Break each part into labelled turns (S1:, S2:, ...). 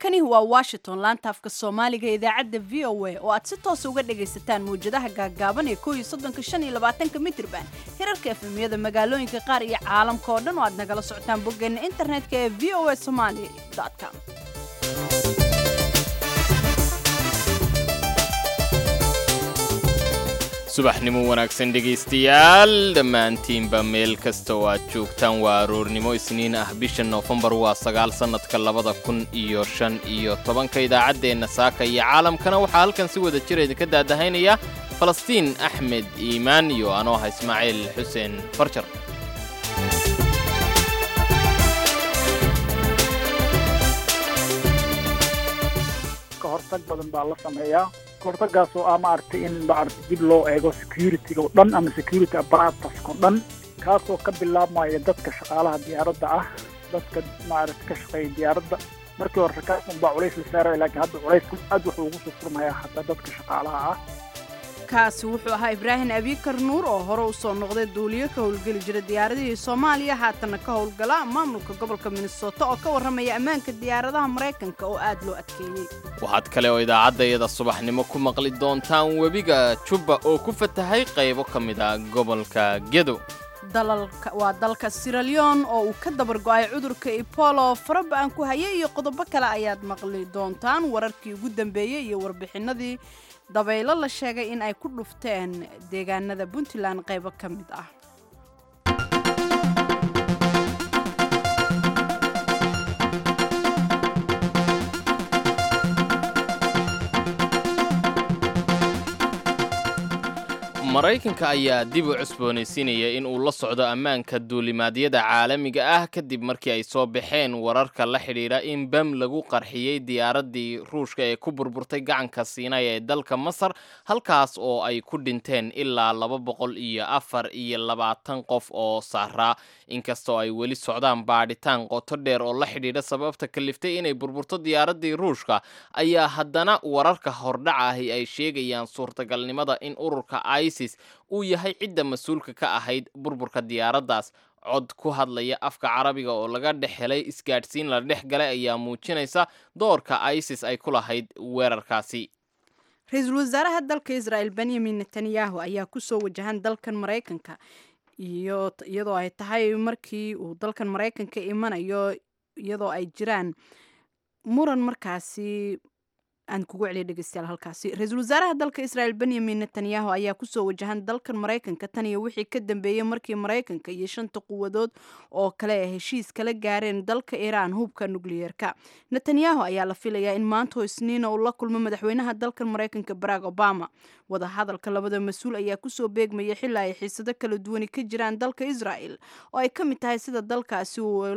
S1: halkani waa washington laanta afka soomaaliga idaacadda v o a oo aad si toosa uga dhagaysataan mawjadaha gaaggaaban ee ko iyo soddonka shan iyo labaatanka mitrban hirarka efemyada magaalooyinka qaar iyo caalamka oo dhan oo aad nagala socotaan boggeena internetka ee v o a somaali com
S2: subaxnimo wanaagsan dhegaystayaal dhammaantiinba meel kasta oo aad joogtaan waa aroornimo isniin ah bisha noofembar waa sagaal sannadka labada kun iyo shan iyo tobanka idaacaddeenna saaka iyo caalamkana waxaa halkan si wada jira idinka daadahaynaya falastiin axmed iimaan iyo anoo ah ismaaciil xuseen farjar
S3: kahortag badan baa la sameeyaa kahortagaasoo ah maaragtay in maaragtay dib loo eego security-ga oo dhan ama security apparatus-ka oo dhan kaasoo ka bilaabmaya dadka shaqaalaha diyaaradda ah dadka maaragtay ka shaqeeya diyaaradda markii hore rakaabkan baa culays la saaraya laakiin hadda culaysku aad wuxuu ugu soo furmayaa hataa dadka shaqaalaha ah
S1: kaasi wuxuu ahaa ibraahim abikar nuur oo hore u soo noqday duuliyo ka howlgeli jira diyaaradihii soomaaliya haatanna ka howlgala maamulka gobolka minnesota oo ka warramaya ammaanka diyaaradaha maraykanka oo aad loo adkeeyey
S2: waxaad kale oo idaacaddayada subaxnimo ku maqli doontaan webiga jubba oo ku fatahay qaybo ka mid a gobolka gedo
S1: waa dalka siraleon oo uu ka dabar go'ay cudurka ebolo faraba-an ku hayay iyo qodobo kale ayaad maqli doontaan wararkii ugu dambeeyey iyo warbixinadii dabaylo la sheegay in ay ku dhufteen deegaanada puntland qaybo ka mid ah
S2: maraykanka ayaa dib u cusboonaysiinaya in uu la socdo ammaanka duulimaadyada caalamiga ah kadib markii ay soo baxeen wararka la xidhiidha in bam lagu qarxiyey diyaaraddii ruushka ee ku burburtay gacanka siinay ee dalka masar halkaas oo ay ku dhinteen ilaa laba boqol iyo afar iyo labaatan qof oo saaraa inkastoo ay weli socdaan baadhitaan qoto dheer oo la xidhiidha sababta kaliftay inay burburto diyaaraddii ruushka ayaa haddana wararka hordhaca ahi ay sheegayaan suurtagalnimada in ururka isis uu yahay cidda mas-uulka ka ahayd burburka diyaaraddaas cod ku hadlaya afka carabiga oo laga dhex helay isgaadhsiin la dhex galay ayaa muujinaysa doorka isis ay ku lahayd weerarkaasi
S1: ra-iisul wasaaraha dalka israa'el benyamin netanyahu ayaa kusoo wajahan dalkan maraykanka iyadoo ay tahay markii uu dalkan maraykanka imanayo iyadoo ay jiraan muran markaasi aan kugu celiya dhegeystayaal halkaasi ra-iisul wasaaraha dalka israel benyamin netanyahu ayaa kusoo wajahan dalkan maraykanka tan iyo wixii ka dambeeyey markii maraykanka iyo shanta quwadood oo kale ay heshiis kala gaareen dalka iiraan hubka nukliyeerka netanyahu ayaa la filayaa in maanta oo isniina uu la kulmo madaxweynaha dalkan maraykanka barack obama wadahadalka labada mas-uul ayaa kusoo beegmaya xilaa ay xiisado kala duwani ka jiraan dalka israel oo ay ka mid tahay sida dalkaasi uu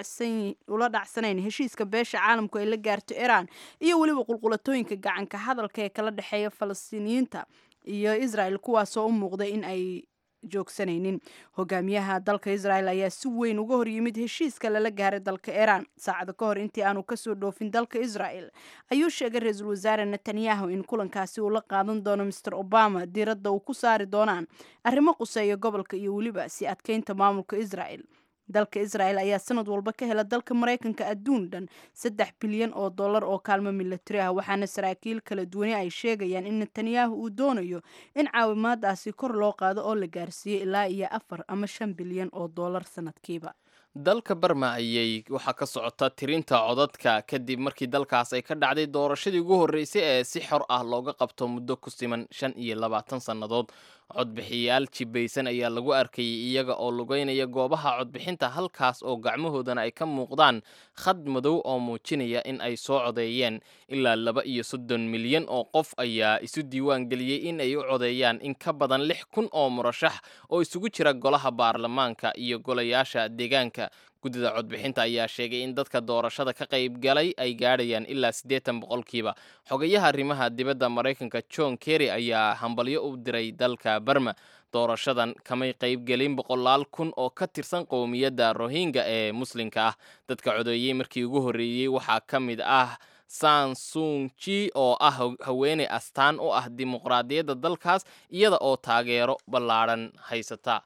S1: ula dhacsanayn heshiiska beesha caalamku ay la gaarto iiraan iyo weliba qulqulatooyinka gacanka hadalka ee kala dhexeeya falastiiniyiinta iyo israel kuwaasoo u muuqday in ay joogsanaynin hogaamiyaha dalka israel ayaa si weyn uga hor yimid heshiiska lala gaaray dalka iiraan saacado ka hor intii aanu kasoo dhoofin dalka israel ayuu sheegay ra-iisul wasaare netanyahu in kulankaasi uu la qaadan doono master obama diiradda uu ku saari doonaan arrimo quseeya gobolka iyo weliba si adkeynta maamulka israel dalka israel ayaa sanad walba ka hela dalka maraykanka adduun dhan saddex bilyan oo dollar oo kaalmo milatari ah waxaana saraakiil kala duwani ay sheegayaan in netanyahu uu doonayo in caawimaadaasi kor loo qaado oo la gaarsiiyo ilaa iyo afar ama shan bilyan oo dollar sanadkiiba
S2: dalka barma ayay waxaa ka socota tirinta codadka kadib markii dalkaas ay ka dhacday doorashadii ugu horreysay ee si xor ah looga qabto muddo ku siman shan iyo labaatan sannadood codbixiyayaal jibaysan ayaa lagu arkayay iyaga oo lugeynaya goobaha codbixinta halkaas oo gacmahoodana ay ka muuqdaan khad madow oo muujinaya in ay soo codeeyeen ilaa laba iyo soddon milyan oo qof ayaa isu diiwaan geliyey in ay u codeeyaan in ka badan lix kun oo murashax oo isugu jira golaha baarlamaanka iyo golayaasha deegaanka guddida codbixinta ayaa sheegay in dadka doorashada ka qayb galay ay gaadhayaan ilaa siddeetan boqolkiiba xogayaha arrimaha dibadda maraykanka john kerry ayaa hambalyo u diray dalka barma doorashadan kamay qaybgelin boqolaal kun oo ka tirsan qowmiyadda rohingya ee muslimka ah dadka codeeyey markii ugu horreeyey waxaa ka mid ah sansunji oo ah haweeney astaan u ah dimuqraadiyadda dalkaas iyada oo taageero ballaadhan haysata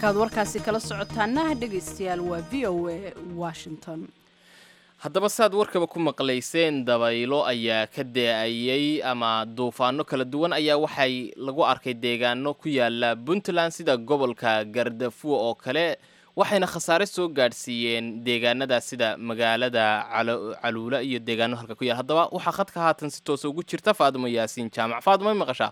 S1: halkaad warkaasi kala socotaana dhegaystayaal waa v o a washington
S2: haddaba saad warkaba ku maqlayseen dabaylo ayaa ka da-ayey ama duufaano kala duwan ayaa waxay lagu arkay deegaano ku yaala puntland sida gobolka gardafuo oo kale waxayna khasaare soo gaadhsiiyeen deegaanadaas sida magaalada caluula iyo deegaano halka ku yaal haddaba waxaa khadka haatan si toosa ugu jirta faadimo yaasiin jaamac faadimo may maqashaa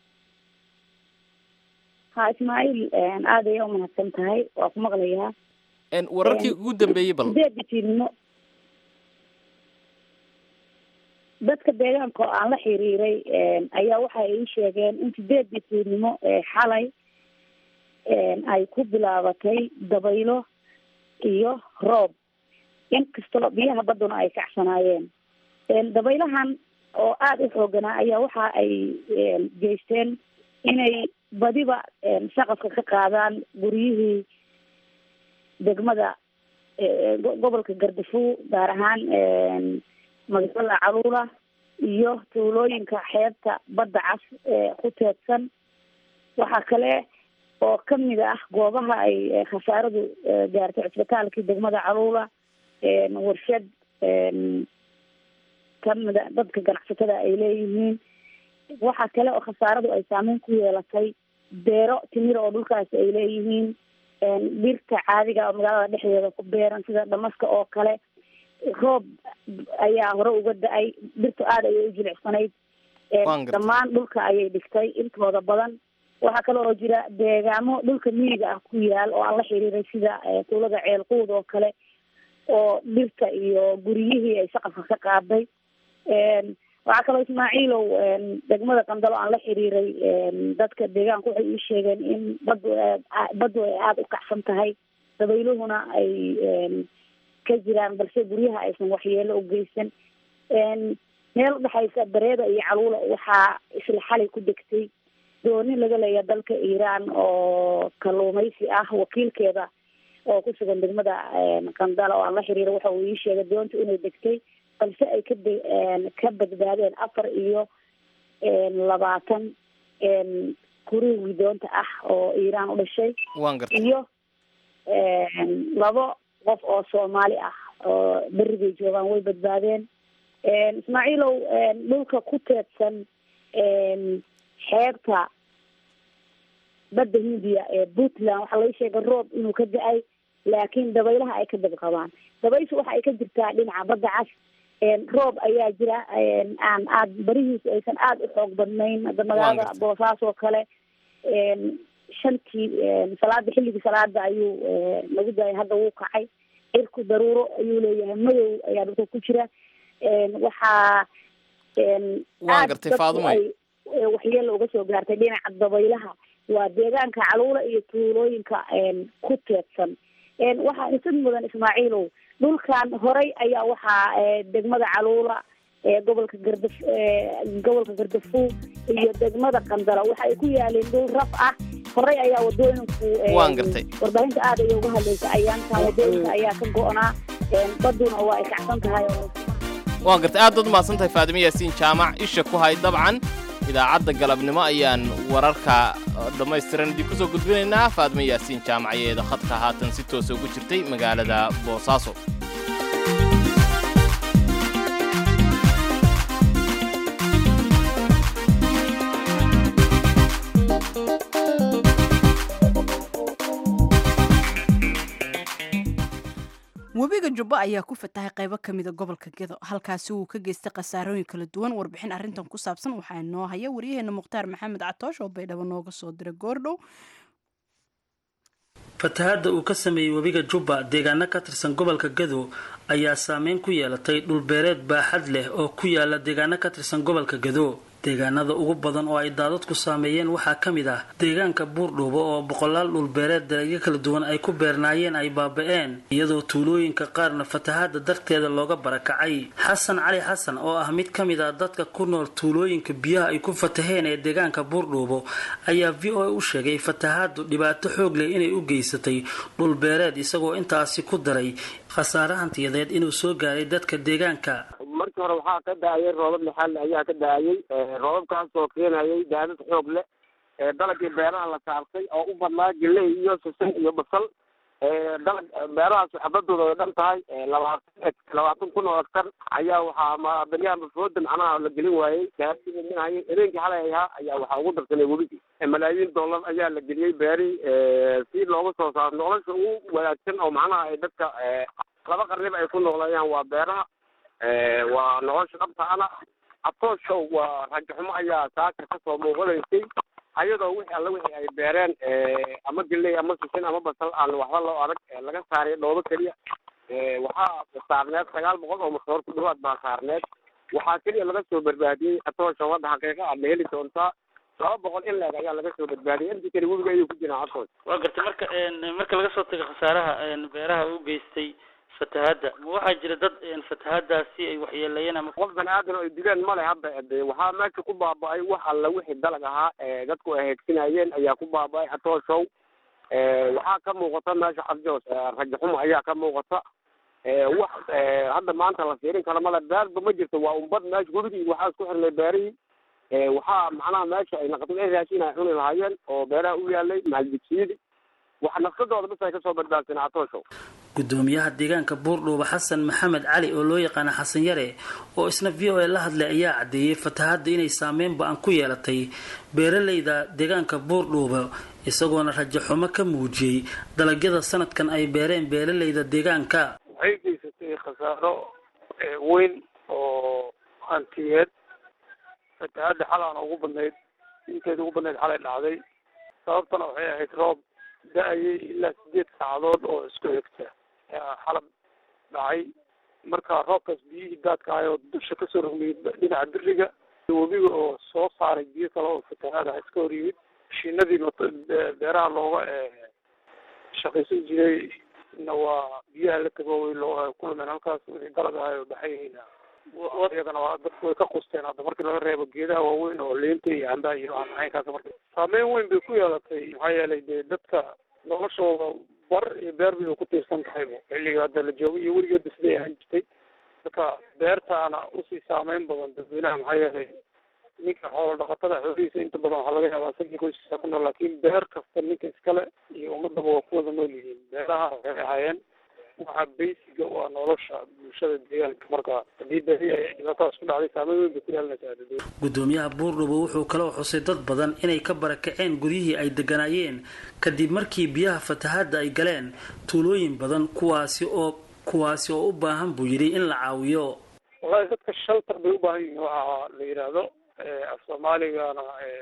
S4: ha ismaaciil aad ayaa umahadsan tahay waa ku maqlayaa
S2: wararkii ugu dambeeyey bal
S4: sideedda fiidnimo dadka deegaanka oo aan la xiriiray ayaa waxa ay ii sheegeen in sideedii fiidnimo xalay ay ku bilaabatay dabaylo iyo roob inkastoo biyaha badduna ay kacsanaayeen dabaylahan oo aada u xooganaa ayaa waxa ay geysteen inay badiba shaqafka ka qaadaan guryihii degmada gobolka gardafuo gaar ahaan magaalada caluula iyo tuulooyinka xeebta badda cas ee ku teedsan waxaa kale oo kamid ah goobaha ay khasaaradu gaartay cisbitaalkii degmada caluula warshad kamida dadka ganacsatada ay leeyihiin waxaa kale oo khasaaradu ay saameyn ku yeelatay beero timir oo dhulkaasi ay leeyihiin dhirta caadiga oo magaalada dhexdeeda ku beeran sida dhamaska oo kale roob ayaa hore uga da-ay dhirtu aada ayay u jilicsanayd dhammaan dhulka ayay dhigtay intooda badan waxaa kale oo jira deegaamo dhulka miyiga ah ku yaal oo aan la xiriiray sida tuulada ceelquud oo kale oo dhirta iyo guryihii ay saqafka ka qaaday waxaa kaloo ismaaciilow degmada qandalo aan la xiriiray dadka deegaanka waxay ii sheegeen in badu baddu ay aada u kacsan tahay dabayluhuna ay ka jiraan balse guryaha aysan waxyeelo u geysan meel udhexaysa bareeda iyo caluula waxaa isla xalay ku degtay dooni laga leeya dalka iiraan oo kalluumaysi ah wakiilkeeda oo ku sugan degmada qandala oo aan la xiriira waxa uu ii sheegay doonta inay degtay balse ay ka ka badbaadeen afar iyo labaatan kurigii doonta ah oo iiraan u dhashay iyo labo qof oo soomaali ah oo berigay joogaan way badbaadeen ismaaciilow dhulka ku teedsan xeebta badda hindiya ee puntland waxaa laga sheegay roob inuu ka da-ay laakiin dabaylaha ay ka dab qabaan dabayshu waxa ay ka jirtaa dhinaca badda cas roob ayaa jira aan aad barihiisu aysan aada u xoog badnayn hadda magaalada boosaas oo kale shantii salaada xilligii salaada ayuu lagu daayay hadda wuu kacay cirku daruuro ayuu leeyahay madow ayaa dhulka ku jira waxaa
S2: waan gartay faadumo
S4: ay waxyeelo uga soo gaartay dhinaca dabaylaha waa deegaanka caluula iyo tuulooyinka ku teedsan waxaa isid mudan ismaaciilow dhulkan horay ayaa waxaa degmada caluula gobolka garda gobolka gardafuo iyo degmada qandala waxa ay ku yaaleen dhul raf ah horay ayaa wadooyinku
S2: waan gartay
S4: warbaahinta aada ayay uga hadlaysa ayaantan wadooyinka ayaa ka go-naa baduna waa ay kacsan tahay
S2: waan gartay aad baad umahadsan tahay faadimo yaasiin jaamac isha ku hay dabcan idaacadda galabnimo ayaan wararka dhammaystiran idin ku soo gudbinaynaa faadimo yaasiin jaamacayeeda khadka haatan si toosa ugu jirtay magaalada boosaaso
S1: webiga jubbo ayaa ku fatahay qaybo ka mida gobolka gedo halkaasi uu ka geystay khasaarooyin kala duwan warbixin arrintan ku saabsan waxaa noo haya waryaheena mukhtaar maxamed catoosh oo baydhabo nooga soo diray goordhow
S5: fatahaadda uu ka sameeyey webiga jubba deegaano ka tirsan gobolka gado ayaa saameyn ku yeelatay dhulbeereed baaxad leh oo ku yaala deegaano ka tirsan gobolka gado deegaanada ugu badan oo ay daadadku saameeyeen waxaa ka mid ah deegaanka buurdhuubo oo boqolaal dhulbeereed dalagyo kala duwan ay ku beernaayeen ay baaba-een iyadoo tuulooyinka qaarna fatahaadda darteeda looga barakacay xasan cali xasan oo ah mid ka mid ah dadka ku nool tuulooyinka biyaha ay ku fataheen ee deegaanka buurdhuubo ayaa v o a u sheegay fatahaaddu dhibaato xoog leh inay u geysatay dhulbeereed isagoo intaasi ku daray khasaare hantiyadeed inuu soo gaaray dadka deegaanka
S6: markii hore waxaa ka da-ayay roobab lixaal ayaa ka da-ayay roobabkaasoo keenayay daadad xoog leh dalagii beeraha la saartay oo u badnaa geley iyo sisin iyo basal dalag beerahaas xabadooda ay dhan tahay labaatan labaatan kun oo hektar ayaa waxaa ma beryaha mafooda macnaha la gelin waayey dahabsiiminay habeenkii xalay ahaa ayaa waxaa ugu darsanay webigii malaayiin dollar ayaa la geliyey beeri si looga soo saaro nolosha ugu wanaagsan oo macnaha ay dadka laba qarniba ay ku nooleeyaan waa beeraha waa nolosha dhabtaana atooshow waa rajaxumo ayaa saaka kasoo muuqanaysay ayadoo wixii alla wixii ay beereen ama geley ama sisin ama basal aan waxba loo adag laga saaray dhoobo keliya waxaa saarneed sagaal boqol oo masoor ku dhawaad baa saarneed waxaa keliya laga soo badbaadiyey atoosha wadda xaqiiqa aad la heli doontaa laba boqol in leeg ayaa laga soo badbaadiyay intii kale webiga ayuu ku jiraa atoos
S5: waa gartay marka marka laga soo tago khasaaraha beeraha u geystay fatahaadda ma waxaa jira dad fatahaadaasi ay waxyeeleeyeen ama
S6: qof bani aadan oo ay dileen male hadda de waxaa meesha ku baaba-ay wax alla wixii dalag ahaa dadku ay heegsinayeen ayaa ku baaba-ay atooshow waxaa ka muuqata meesha cabjoos rajaxumo ayaa ka muuqata wax hadda maanta la fiirin karo male beerba ma jirto waa umbad meesha webigii waxaa isku xirnay beerihii waxaa macnaha meesha ay naqdin ay raashin ay cuni lahaayeen oo beeraha u yaalay mahadjigsiyadii wax nafsadooda bis ay kasoo badbaadsan atooshow
S5: gudoomiyaha deegaanka buurdhuuba xasan maxamed cali oo loo yaqaana xasan yare oo isna v o a la hadlay ayaa caddeeyey fatahaadda inay saameyn ba-an ku yeelatay beeralayda deegaanka buurdhuuba isagoona rajaxumo ka muujiyey dalagyada sanadkan ay beereen beeralayda deegaanka
S7: waxay geysatay khasaaro weyn oo hantiyeed fatahaadda xalaana ugu badnayd inteeda ugu badnayd xalay dhacday sababtana waxay ahayd roob da-ayay ilaa sideed saacadood oo isku xigta xalab dhacay marka roobkaas biyihii daadka ahay oo dusha kasoo rogmayay dhinaca biriga webiga oo soo saaray biyo kale oo fatahaad ah iska hor yimid mashiinadii beeraha looga shaqaysan jiray na waa biyaha la tagooway loo kulmeen halkaas wixii dalag ahay oo baxayhayna iyagana waa dadku way ka qusteen hadda markii laga reebo geedaha waaweyn oo liinta iyo cambaha iyo aan caynkaas marka saameyn weyn bay ku yeelatay maxaa yeelay dee dadka noloshooda bar iyo beer bay ku tiirsan tahay xilliga hadda la joogo iyo weligeedba siday ahaan jirtay marka beertaana usii saameyn badan dadweynaha maxaa yeelay ninka xoolo dhaqatada xoolihiisa inta badan waxaa laga yaabaa isagii qoyskiisa ku nool laakiin beer kasta ninka iskale iyo ummadaba waa ku wada nool yihiin beeraha waxay ahaayeen waxa basiga waa nolosha bulshada deegaanka marka hadii beri ay dhibaatadaas ku dhacday saameyn weyn bay ku yeelanaysaa dadweyne
S5: gudoomiyaha buurdhubo wuxuu kaloo xusay dad badan inay ka barakaceen guryihii ay deganaayeen kadib markii biyaha fatahaadda ay galeen tuulooyin badan kuwaasi oo kuwaasi oo u baahan buu yidhi in la caawiyo
S7: wallahi dadka shaltar bay u baahan yihiin waxa la yidhaahdo af soomaaligana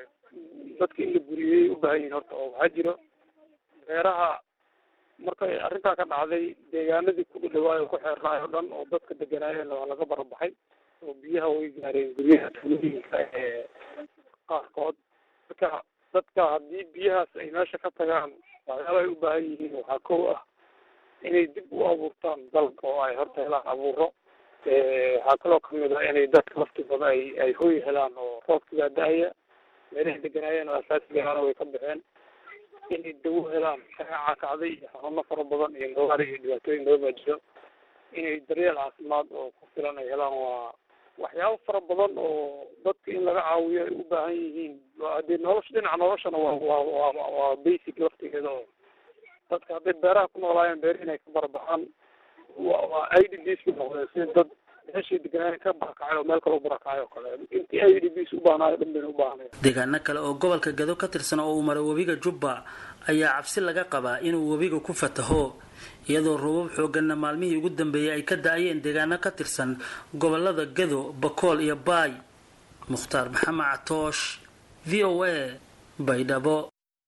S7: dadka in la guriyey u baahan yihiin horta oo waxaa jiro beeraha markay arrintaa ka dhacday deegaanadii ku dhawaayo ku xeernaay oo dhan oo dadka deganaayeen waa laga barabaxay oo biyaha way gaareen guryaha tuulooyinka ee qaarkood marka dadka haddii biyahaas ay meesha ka tagaan waxyaaba ay u baahan yihiin waxaa kow ah inay dib u abuurtaan dalka oo ay horta helaan abuuro waxaa kaloo kamid ah inay dadka laftigooda ay ay hoy helaan oo roobkigaa da-aya meelahay deganaayeen oo asaasigaana way ka baxeen inay dawo helaan shaqaaca kacday iyo xanuuno fara badan iyo gawaari iyo dhibaatooyin badan baa jiro inay daryeel caafimaad oo ku filan ay helaan waa waxyaabo fara badan oo dadka in laga caawiyo ay u baahan yihiin haddii nolosha dhinaca noloshana waa waa waa waa basic laftigeeda oo dadka hadday beeraha ku noolaayeen beer inay ka barabaxaan waa waa i d bs ku noqdeen si dad meeshii deganaayen ka barakacay oo meel kale u barakacay oo kale intii i d bs u baahnayo dhan bayna u baahnaya
S5: deegaano kale oo gobolka gado ka tirsan oo uu maray webiga jubba ayaa cabsi laga qabaa inuu webiga ku fataho iyadoo roobab xooganna maalmihii ugu dambeeyay ay ka da-ayeen deegaano ka tirsan gobolada gado bakool iyo baay mukhtaar maxamed catoosh v o a baydhabo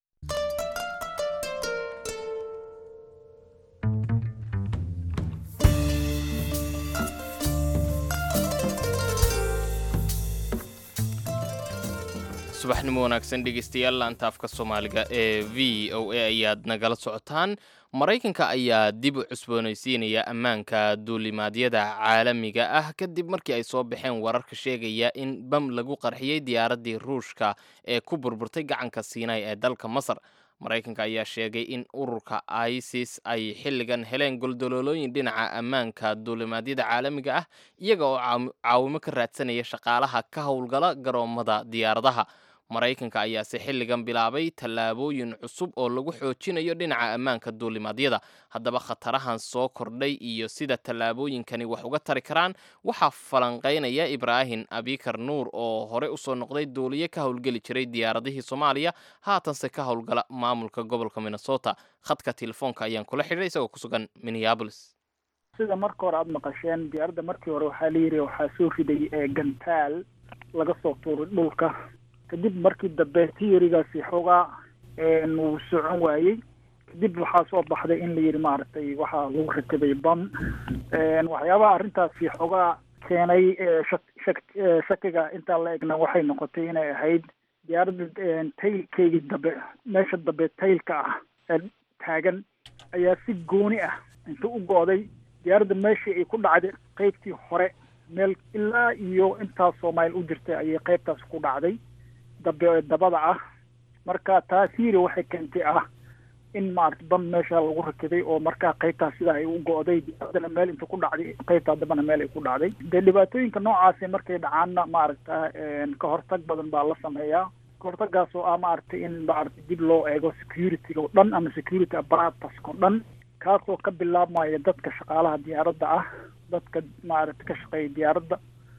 S2: subaxnimo wanaagsan dhegeystayaal laanta afka soomaaliga ee v o a ayaad nagala socotaan maraykanka ayaa dib u cusboonaysiinaya ammaanka duulimaadyada caalamiga ah kadib markii ay soo baxeen wararka sheegaya in bam lagu qarxiyey diyaaraddii ruushka ee ku burburtay gacanka siinay ee dalka masar maraykanka ayaa sheegay in ururka isis ay xilligan heleen goldoloolooyin dhinaca ammaanka duulimaadyada caalamiga ah iyaga oo caawimo ka raadsanaya shaqaalaha ka howlgala garoomada diyaaradaha maraykanka ayaase xilligan bilaabay tallaabooyin cusub oo lagu xoojinayo dhinaca ammaanka duulimaadyada haddaba khatarahan soo kordhay iyo sida tallaabooyinkani wax uga tari karaan waxaa falanqaynaya ibraahim abikar nuur oo hore usoo noqday duuliye ka howlgeli jiray diyaaradihii soomaaliya haatanse ka howlgala maamulka gobolka minnesota khadka telefoonka ayaan kula xidhay isagoo ku sugan minneabolis
S3: sida marka hore aada maqasheen diyaaradda markii hore waxaa la yidhi waxaa soo riday gantaal laga soo tuuray dhulka kadib markii dambe tiyorigaasi xoogaa wuu socon waayey kadib waxaa soo baxday in la yidhi maaragtay waxaa lagu rakibay bam waxyaabaha arrintaasi xoogaa keenay shak shakiga intaa la egna waxay noqotay inay ahayd diyaaradda taylkeygii dambe meesha dambe taylka ah ee taagan ayaa si gooni ah inta u go-day diyaaradda meeshii ay ku dhacday qeybtii hore meel ilaa iyo intaasoo mayl u jirtay ayay qeybtaas ku dhacday dabe dabada ah marka taasiiri waxay keentay ah in maarata bam meesha lagu rakiday oo markaa qeybtaas sidaa ay u go-day diyaaradana meel inta ku dhacday qeybtaa dambana meel ay ku dhacday dee dhibaatooyinka noocaasi markay dhacaanna maaragta ka hortag badan baa la sameeyaa kahortagaas oo ah maaragtay in maarata dib loo eego security-ga o dhan ama security apparatus o dhan kaasoo ka bilaabmaya dadka shaqaalaha diyaaradda ah dadka maaragta ka shaqeeya diyaaradda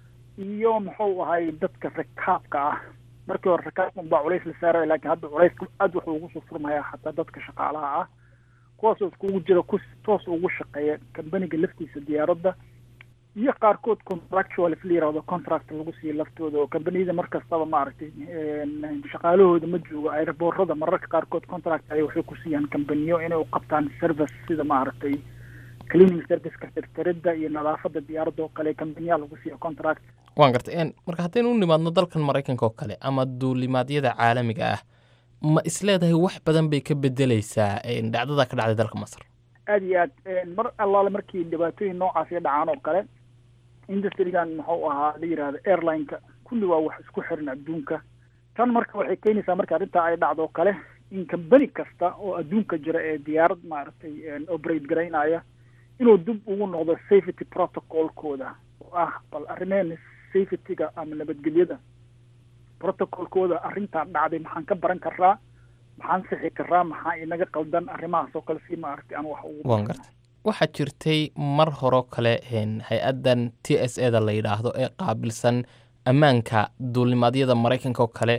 S3: iyo muxuu ahay dadka rakaabka ah markii hore rakaabka unbaa culays la saaraya lakin hadda culayska aad wuxuu ugu soo furmayaa xataa dadka shaqaalaha ah kuwaasoo iskugu jira ku toos ugu shaqeeya kambaniga laftiisa diyaaradda iyo qaarkood contractual if la yirahdo contract lagu siiyo laftooda oo kambaniyada mar kastaba maaragtay shaqaalahooda ma joogo airboorada mararka qaarkood contract ay waxay ku siiyaan kambaniyo inay u qabtaan service sida maaragtay cleaning serviceka tirtiridda iyo nadaafadda diyaaradda oo kale kambaniyaa lagu siiya contract
S2: waan gartay marka haddaynu u nimaadno dalkan maraykanka oo kale ama duulimaadyada caalamiga ah ma isleedahay wax badan bay ka bedeleysaa dhacdada ka dhacday dalka masar
S3: aada iyo aad mar allaale markii dhibaatooyin noocaasi dhacaan oo kale industrigan muxuu ahaa la yihahdo airline-ka kulli waa wax isku xiran adduunka tan marka waxay keenaysaa marka arrintaa ay dhacdo oo kale in kambani kasta oo adduunka jira ee diyaarad maaragtay operate garaynaya inuu dib ugu noqdo safety protocolkooda oo ah bal arrimeen safety-ga ama nabadgelyada protocolkooda arrintaa dhacday maxaan ka baran karaa maxaan sixi karaa maxaa inaga qaldan arrimahaas oo kale si maaragtay aan wax ugu
S2: waan gartay waxaa jirtay mar horeo kale hay-addan t s e da la yidhaahdo ee qaabilsan ammaanka duulimaadyada maraykanka oo kale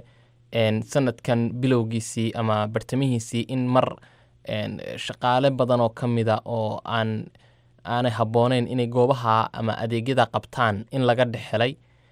S2: sanadkan bilowgiisii ama bartamihiisii in mar shaqaale badan oo ka mida oo aan aanay habbooneyn inay goobaha ama adeegyada qabtaan in laga dhexelay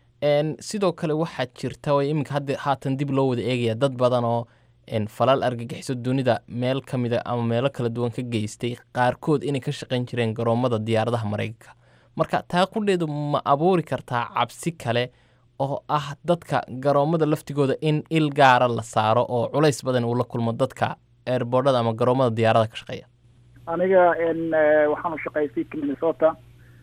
S2: sidoo kale waxaa jirta oo iminka hadda haatan dib loo wada eegaya dad badan oo falal argagixiso dunida meel ka mida ama meelo kala duwan ka geystay qaarkood inay ka shaqayn jireen garoomada diyaaradaha maraykanka marka taa qudheedu ma abuuri kartaa cabsi kale oo ah dadka garoomada laftigooda in il gaara la saaro oo culays badan uu la kulmo dadka eerboordhada ama garoomada diyaarada ka shaqeeya
S3: aniga waxaan u shaqeeyay fiidka minnesota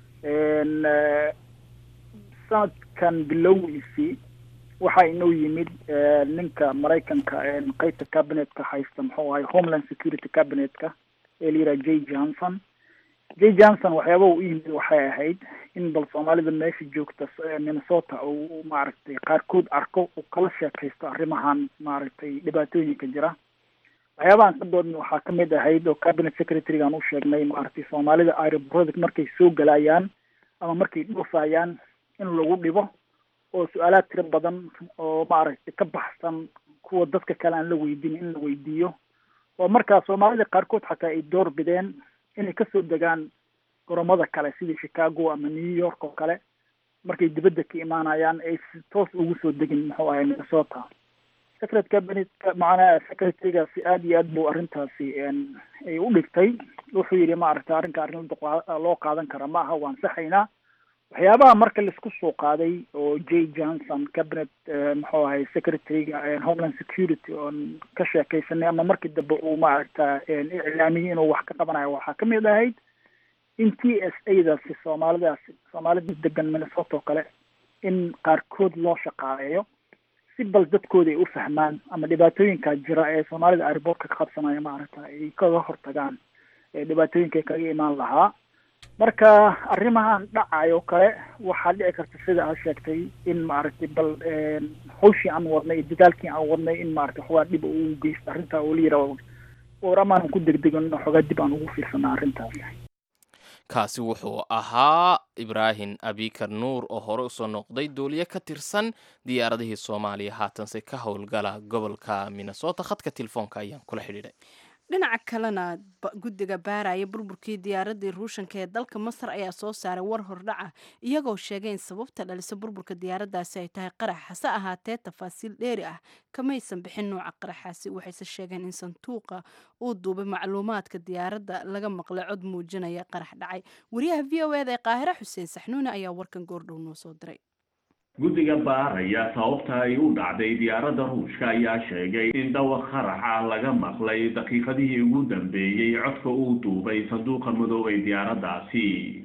S3: sanadkan bilowgiisii waxaa inoo yimid ninka maraykanka qeybta cabinetka haysta muxuu ahay homeland security cabinetka ee la yidhaha j johnson j johnson waxyaaba u yimid waxay ahayd in bal soomaalida meesha joogta minnesota uu maaragtay qaarkood arko uu kala sheekaysto arrimahan maaragtay dhibaatooyinka jira waxyaabahan ka doodna waxaa kamid ahayd oo cabinet secretarygan u sheegnay maaragtay soomaalida aeroborada markay soo galayaan ama markay dhoofayaan in lagu dhibo oo su-aalaad tiro badan oo maaragtay ka baxsan kuwa dadka kale aan la weydiin in la weydiiyo oo markaa soomaalida qaarkood xataa ay door bideen inay kasoo degaan goromada kale sidii chicago ama new york oo kale markay dibadda ka imaanayaan ay si toos ugu soo degin muxuu ahay minnesota secret cabinetka macnaha secretarygaasi aada iyo aad buu arrintaasi ay u dhigtay wuxuu yidhi maaragtay arrinka arrin loo qaadan kara ma aha waan saxaynaa waxyaabaha marka laisku soo qaaday oo j johnson cabinet muxuu ahay secretaryga homeland security oon ka sheekaysanay ama markii dambe uu maaragta iclaamiyey inuu wax ka qabanayo waxaa kamid ahayd in t s a daasi soomaalidaasi soomaalida degan minnesota oo kale in qaarkood loo shaqaaleeyo si bal dadkooda ay u fahmaan ama dhibaatooyinkaa jira ee soomaalida airboortka ka qabsanaya maaragta ay kaga hortagaan dhibaatooyinka kaga imaan lahaa marka arrimahan dhacayo kale waxaa dhici karta sida aad sheegtay in maaragtay bal hawshii aan wadnay iyo dadaalkii aan wadnay in maaragtay xogaa dhib uu geysta arrintaa oo la yidhaho war amaanan ku degdegan xogaa dib aan ugu fiirsana arrintaas
S2: kaasi wuxuu ahaa ibraahim abikar nuur oo hore usoo noqday duuliye ka tirsan diyaaradihii soomaaliya haatanse ka howlgala gobolka minnesota khadka telefoonka ayaan kula xidhiidhay
S1: dhinaca kalena guddiga baaraya burburkii diyaaradii ruushanka ee dalka masar ayaa soo saaray war hordhaca iyagoo sheegay in sababta dhalisa burburka diyaaradaasi ay tahay qarax hase ahaatee tafaasiil dheeri ah kamaysan bixin nooca qaraxaasi waxayse sheegeen in sanduuqa uu duubay macluumaadka diyaaradda laga maqlay cod muujinaya qarax dhacay wariyaha v o eda ee qaahire xuseen saxnuune ayaa warkan goordhow noo soo diray
S8: guddiga baaraya sababta ay u dhacday diyaaradda ruushka ayaa sheegay in dhawaq qarax ah laga maqlay daqiiqadihii ugu dambeeyey codka uu duubay sanduuqa madoobay diyaaraddaasi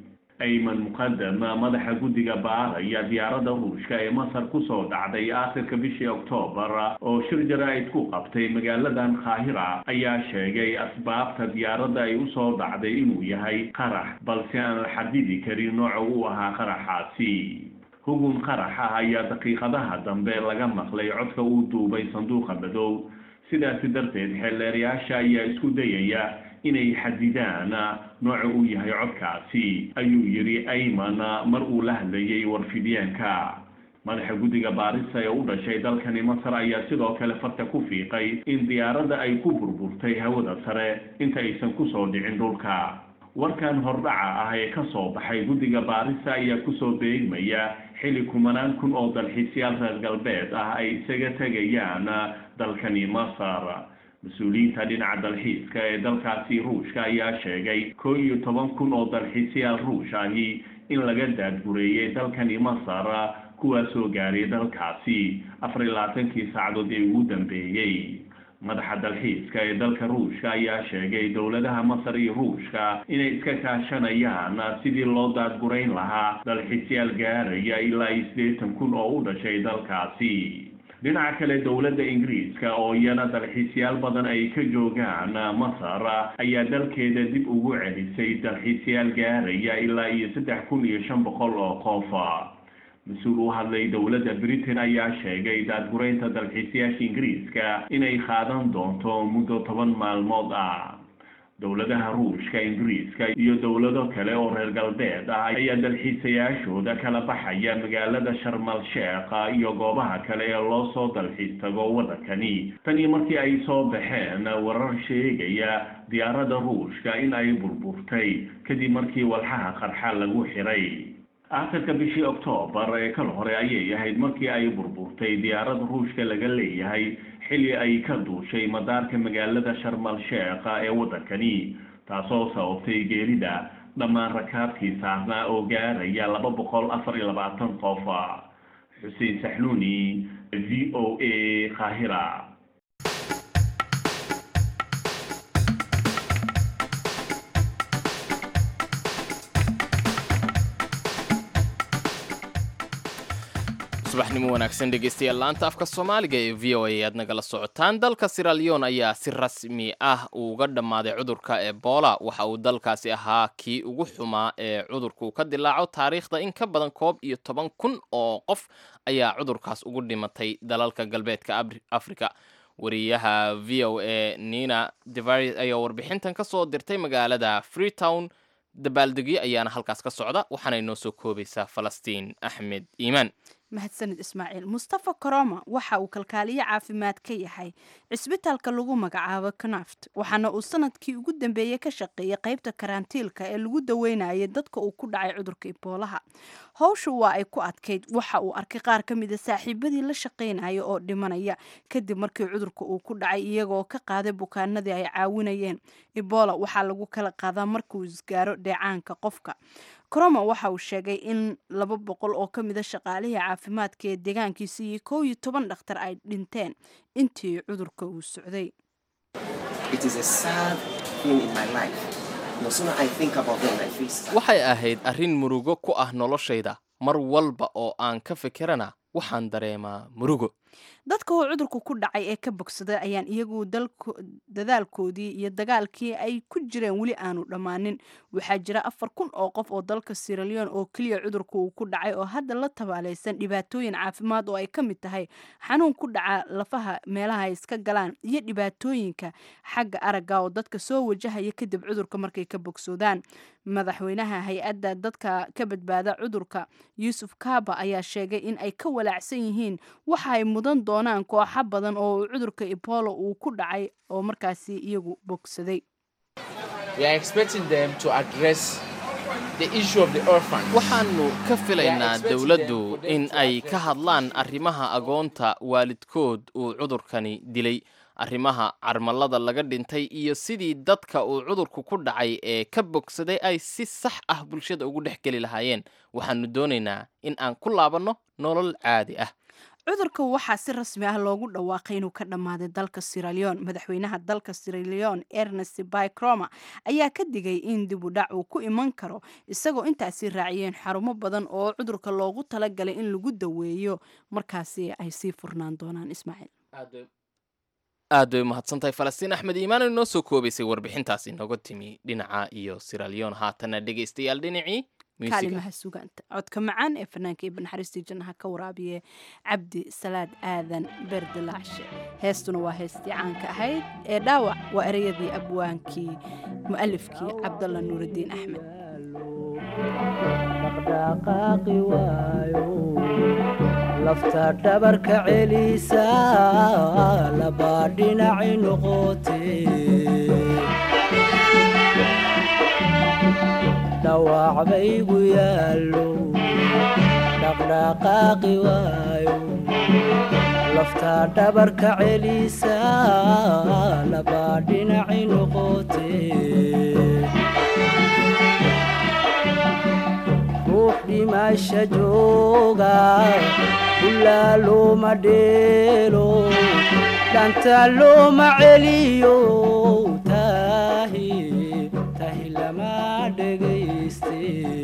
S8: ayman muqadama madaxa guddiga baaraya diyaaradda ruushka ee masar kusoo dhacday aakhirka bishii oktoobar oo shir jaraa'id ku qabtay magaaladan kaahira ayaa sheegay asbaabta diyaaradda ay usoo dhacday inuu yahay qarax balse aan la xadidi karin nooca uu ahaa qaraxaasi hugun qarax ah ayaa daqiiqadaha dambe laga maqlay codka uu duubay sanduuqa madow sidaasi darteed xeelleerayaasha ayaa isku dayaya inay xadidaan nooca uu yahay codkaasi ayuu yidhi ayman mar uu la hadlayay warfidyaanka madaxa guddiga baarisa ee u dhashay dalkani masar ayaa sidoo kale farta ku fiiqay in diyaaradda ay ku burburtay hawada sare inta aysan kusoo dhicin dhulka warkan hordhaca ah ee ka soo baxay guddiga baarisa ayaa kusoo beegmaya xili kumanaan kun oo dalxiisyaal reer galbeed ah ay isaga tegayaan dalkani masar mas-uuliyiinta dhinaca dalxiiska ee dalkaasi ruushka ayaa sheegay koo iyo toban kun oo dalxiisyaal ruush ahi in laga daadgureeyay dalkani masar kuwaasoo gaaray dalkaasi afar iyo labaatankii saacadood ee ugu dambeeyey madaxa dalxiiska ee dalka ruushka ayaa sheegay dowladaha masar iyo ruushka inay iska kaashanayaan sidii loo daadgurayn lahaa dalxiisyaal gaaraya ilaa iyo siddeetan kun oo u dhashay dalkaasi dhinaca kale dowladda ingiriiska oo iyana dalxiisyaal badan ay ka joogaan masar ayaa dalkeeda dib ugu celisay dalxiisyaal gaaraya ilaa iyo saddex kun iyo shan boqol oo qof mas-uul u hadlay dowladda britain ayaa sheegay daadguraynta dalxiisayaasha ingiriiska inay qaadan doonto muddo toban maalmood ah dowladaha ruushka ingiriiska iyo dowlado kale oo reer galbeed ah ayaa dalxiisayaashooda kala baxaya magaalada sharmal sheekh iyo goobaha kale ee loo soo dalxiis tago waddankani tan iyo markii ay soo baxeen warar sheegaya diyaaradda ruushka in ay burburtay kadib markii walxaha qarxa lagu xiray aakhirka bishii oktoobar ee kal hore ayay ahayd markii ay burburtay diyaarad ruushka laga leeyahay xilli ay ka duushay madaarka magaalada sharmal sheekha ee waddankani taasoo sababtay geerida dhammaan rakaabkii saarnaa oo gaaraya laba boqol afar iyo labaatan qof xuseen saxnuuni v o a qaahira
S2: subaxnimo wanaagsan dhegeystayaal laanta afka soomaaliga ee v o a aad nagala socotaan dalka siralion ayaa si rasmi ah uga dhammaaday cudurka ebola waxa uu dalkaasi ahaa kii ugu xumaa ee cudurku ka dilaaco taariikhda in ka badan koob iyo toban kun oo qof ayaa cudurkaas ugu dhimatay dalalka galbeedka africa wariyaha v o a nina devaris ayaa warbixintan ka soo dirtay magaalada freetown dabaaldegyo ayaana halkaas ka socda waxaanay noo soo koobaysaa falastiin axmed iimaan
S1: mahadsanid ismaaciil mustafa koroma waxa uu kalkaaliye caafimaad ka yahay cisbitaalka lagu magacaabo kanaft waxaana uu sanadkii ugu dambeeyey ka shaqeeyay qaybta karantiilka ee lagu daweynayay dadka uu ku dhacay cudurka iboolaha howshu waa ay ku adkayd waxa uu arkay qaar ka mida saaxiibadii la shaqaynaya oo dhimanaya kadib markii cudurka uu ku dhacay iyagoo ka qaaday bukaanadii ay caawinayeen ebola waxaa lagu kala qaadaa markuu isgaaro dheecaanka qofka coroma waxa uu sheegay in laba boqol oo ka mida shaqaalihii caafimaadka ee deegaankiisa iyo kow iyo toban dhakhtar ay dhinteen intii cudurka uu socday
S2: waxay ahayd arrin murugo ku ah noloshayda mar walba oo aan ka fikirana waxaan dareemaa murugo
S1: dadka oo cudurku ku dhacay ee ka bogsaday ayaan iyagu dadaalkoodii iyo dagaalkii ay ku jireen weli aanu dhammaanin waxaa jira afar kun oo qof oo dalka siraleon oo keliya cudurku uu ku dhacay oo hadda la tabaalaysan dhibaatooyin caafimaad oo ay ka mid tahay xanuun ku dhaca lafaha meelaha ay iska galaan iyo dhibaatooyinka xagga aragga oo dadka soo wajahaya kadib cudurka markay ka bogsoodaan madaxweynaha hay-adda dadka ka badbaada cudurka yuusuf kaaba ayaa sheegay in ay ka walaacsan yihiin waxa ay mudan doonaan kooxo badan oo cudurka ebola uu ku dhacay oo markaasi iyagu bogsaday
S2: waxaannu ka filaynaa dowladdu in ay ka hadlaan arrimaha agoonta waalidkood uu cudurkani dilay arrimaha carmalada laga dhintay iyo sidii dadka uu cudurku ku dhacay ee ka bogsaday ay si sax ah bulshada ugu dhex geli lahaayeen waxaannu doonaynaa in aan ku laabanno nolol caadi ah
S1: cudurka waxaa si rasmi ah loogu dhawaaqay inuu ka dhammaaday dalka siraleon madaxweynaha dalka siraleon ernest bycroma ayaa ka digay in dib u dhac uu ku iman karo isagoo intaasi raaciyeen xarumo badan oo cudurka loogu talagalay in lagu daweeyo markaasi ay sii furnaan doonaan ismaaciil
S2: aad bay umahadsantahay falastiin axmed iimaan inoo soo koobaysay warbixintaas inooga timi dhinaca iyo siraleon haatana dhegaystayaal dhinacii
S1: kaalimaha sugaanta codka macaan ee fanaanka ibn naxariistii jannaha ka waraabiye cabdi salaad aadan beerdilaacshe heestuna waa heestii caanka ahayd ee dhaawac waa ereyadii abwaankii mu'alifkii cabdalla nuurudiin axmed
S9: lafta dhabarka celisa labaa dhinaci noqote dhawac baygu yaallo dhaqdhaqaaqi waayo lafta dhabarka celisa labaa dhinaci noqote ruux dhimasha jooga ulaa looma dheelo dhanta looma celiyo tahi tahi lama dhegayste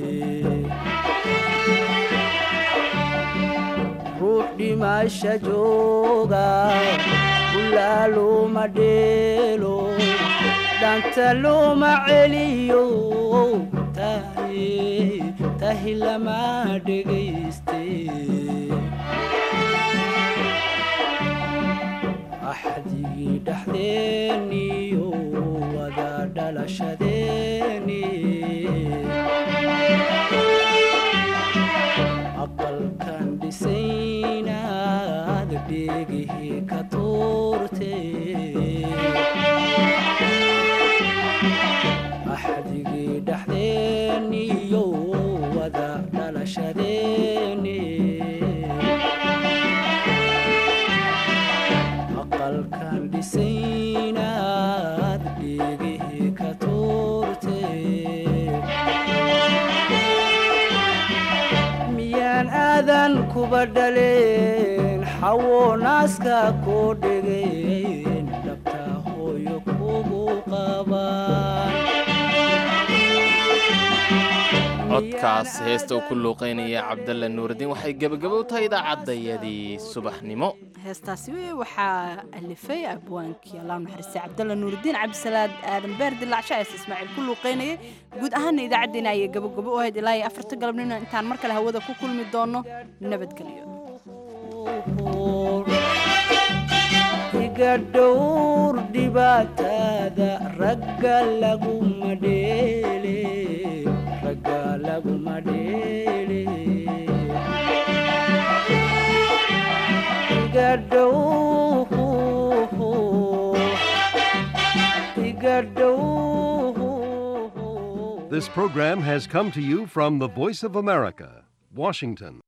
S9: ruux dhimasha jooga ulaa looma dheelo dhanta looma celiyo tahi tahi lama dhegayste axdigii dhexdeeniyo wada dhalashadeeni aqalkan dhisaynaad dheegihii ka tuurte axdigii dhexdeeniyo wada dhalashadeeni aqalkan dhisaynaad dheegihii ka tuurte miyaan aadan kuba dhaleen xawo naaska koo dhegeen dhabta hooyo kugu qabaan
S2: codkaas heesta uu ku luuqaynaya cabdalla nuurudiin waxay gebagabo u tahay idaacadayadii subaxnimo
S1: heestaasi waxaa alifay abwaankii allah naxariistay cabdalla nuurudiin cabdisalaad aadan beer dilaacsha ees ismaaciil ku luuqaynayay guud ahaana idaacaddeena ayay gabagabo u ahayd ilaa iyo afarta galabnimo intaan mar kale hawada ku kulmi doono nabadgelyo
S9: iga dhowr dhibaatada ragga laguma dheele ragga laguma dheele iga dhowr iga dhowr
S10: This program has come to you from the Voice of America, Washington.